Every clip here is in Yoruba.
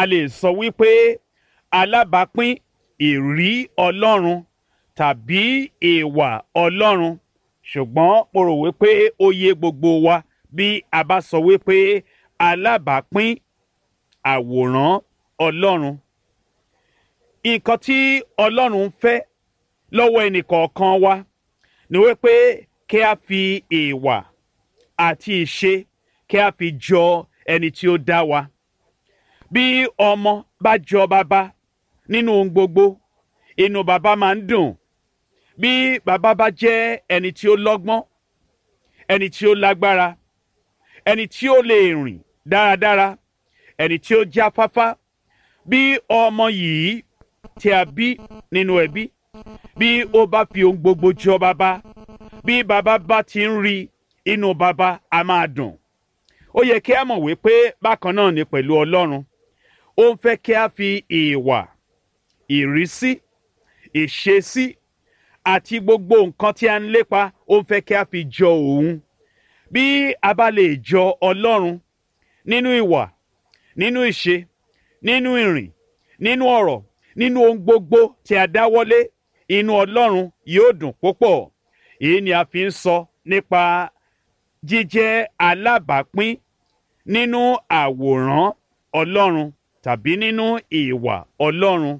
a lè sọ wípé alábàápín ìrí ọlọ́run tàbí ìwà ọlọ́run ṣùgbọ́n mo rò wípé ó yé gbogbo wa bí a bá sọ wípé alábàápín àwòrán ọlọ́run nǹkan tí ọlọ́run ń fẹ́ lọ́wọ́ ẹnìkọ̀ọ̀kan wa ni wípé kí a fi ìwà àti ìṣe kí a fi jọ ẹni tí ó dá wa bí ọmọ bá jọ bàbá nínú ohun gbogbo inú bàbá máa ń dùn bí bàbá bá jẹ́ ẹni tí ó lọ́gbọ́n ẹni tí ó lágbára ẹni tí ó lè rìn dáradára ẹni tí ó jáfáfá bí ọmọ yìí tí a bí nínú ẹbí bí ó bá fi ohun gbogbo jọ bàbá bí bàbá bá ti ń rí inú bàbá a máa dùn ó yẹ kí a mọ̀ wípé bákan náà ni pẹ̀lú ọlọ́run ó ń fẹ́ kí a fi ìwà ìrísí ìṣesí àti gbogbo nǹkan tí a ń lépa ó ń fẹ́ kí a fi jọ òun bí a bá lè jọ ọlọ́run nínú ìwà nínú ìṣe nínú ìrìn nínú ọ̀rọ̀ nínú ohun gbogbo tí a dáwọ́lé inú ọlọ́run yóò dùn púpọ̀ èyí ni a fi ń sọ nípa jíjẹ́ alábàápín nínú àwòrán ọlọ́run tàbí nínú ìwà ọlọ́run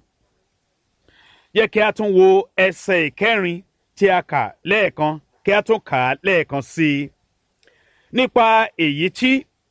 yẹ kí a tún wo ẹsẹ̀ ìkẹrin tí a kà lẹ́ẹ̀kan kí a tún kà á lẹ́ẹ̀kan sí i nípa èyí tí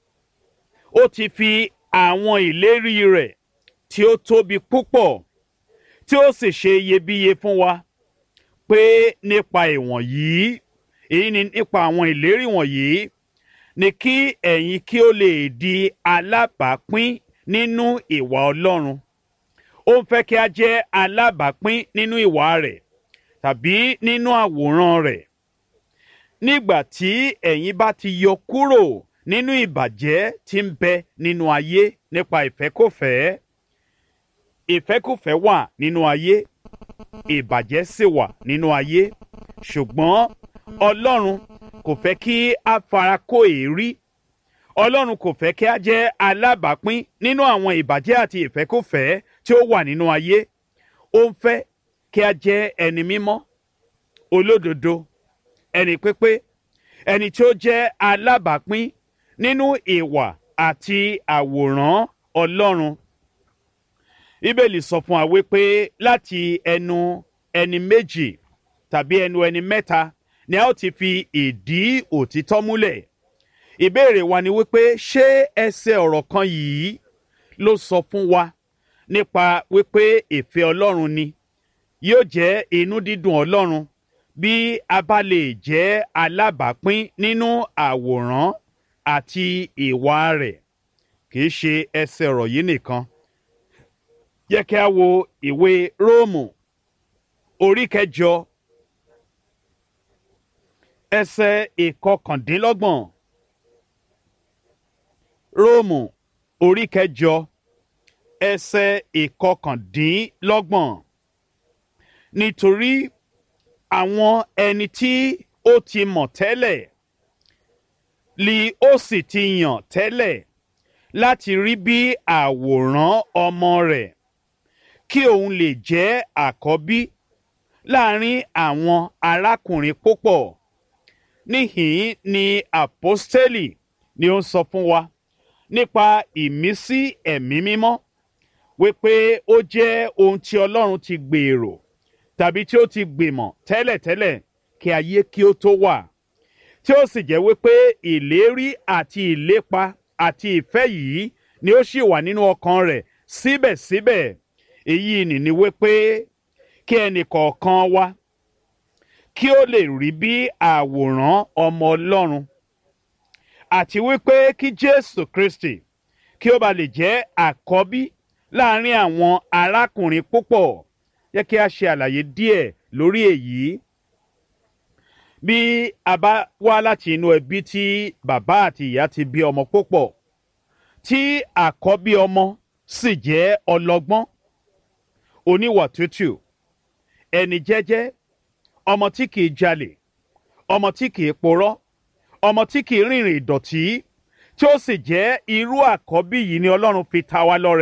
ó ti fi àwọn ìlérí rẹ̀ tí ó tóbi púpọ̀ tí ó sì ṣe iyebíye fún wa pé nípa ìwọ̀nyí èyí ni nípa àwọn ìlérí wọ̀nyí ni kí ẹ̀yin kí ó lè di alábàápín nínú ìwà ọlọ́run ó ń fẹ́ kí a jẹ́ alábàápín nínú ìwà rẹ̀ tàbí nínú àwòrán rẹ̀ nígbà tí ẹ̀yin bá ti yọ kúrò nínú ìbàjẹ́ tí ń bẹ nínú ayé nípa ìfẹ́kòfẹ́ ìfẹ́kòfẹ́ wà nínú ayé ìbàjẹ́ sì wà nínú ayé ṣùgbọ́n ọlọ́run kò fẹ́ kí a fara kó èérí ọlọ́run kò fẹ́ kí a jẹ́ alábàápín nínú àwọn ìbàjẹ́ àti ìfẹ́kòfẹ́ tí ó wà nínú ayé ó ń fẹ́ kí a jẹ́ ẹni mímọ́ olódodo ẹni pípé ẹni tí ó jẹ́ alábàápín nínú ìwà àti àwòrán ọlọ́run bíbélì sọ fún wa wípé láti ẹnu ẹni méjì tàbí ẹnu ẹni mẹ́ta ni a ó ti fi ìdí òtítọ́ múlẹ̀ ìbéèrè wa ni wípé ṣé ẹsẹ̀ ọ̀rọ̀ kan yìí ló sọ fún wa nípa wípé ìfẹ́ ọlọ́run ni yóò jẹ́ inú dídùn ọlọ́run bí a bá lè jẹ́ alábàápín nínú àwòrán àti ìwà rẹ̀ kì í ṣe ẹsẹ̀ ọ̀rọ̀ yìí nìkan yẹ kí a wo ìwé róòmù orí kẹjọ ẹsẹ̀ ìkọkàndínlọ́gbọ̀n róòmù orí kẹjọ ẹsẹ̀ ìkọkàndínlọ́gbọ̀n nítorí àwọn ẹni tí ó ti mọ̀ tẹ́lẹ̀ li ó sì ti yàn tẹ́lẹ̀ láti rí bí àwòrán ọmọ rẹ̀ kí òun lè jẹ́ àkọ́bí láàrin àwọn arákùnrin púpọ̀ níhìn ni àpọ́stélì ni ó ń sọ fún wa nípa ìmísí ẹ̀mí mímọ́ wípé ó jẹ́ ohun tí ọlọ́run ti gbèrò tàbí tí ó ti gbìmọ̀ tẹ́lẹ̀tẹ́lẹ̀ kí ayé kí ó tó wà tí ó sì jẹ́ wípé ìlérí àti ìlépa àti ìfẹ́ yìí ni ó sì wà nínú ọkàn rẹ̀ síbẹ̀síbẹ̀ èyí nìní wípé kí ẹnì kọ̀ọ̀kan wa kí ó lè rí bí àwòrán ọmọ ọlọ́run àti wípé kí jésù kristi kí ó ba lè jẹ́ àkọ́bí láàrin àwọn arákùnrin púpọ̀ yẹ kí a ṣe àlàyé díẹ̀ lórí èyí bí a bá wá láti inú ẹbí tí bàbá àti ìyá ti bí ọmọ púpọ̀ tí àkọ́bí ọmọ sì jẹ́ ọlọ́gbọ́n oníwà tútù ẹni jẹ́jẹ́ ọmọ tí kìí jalè ọmọ tí kìí porọ́ ọmọ tí kìí rìnrìn ìdọ̀tí tí ó sì jẹ́ irú àkọ́bí yìí ni ọlọ́run fi ta wá lọ́rẹ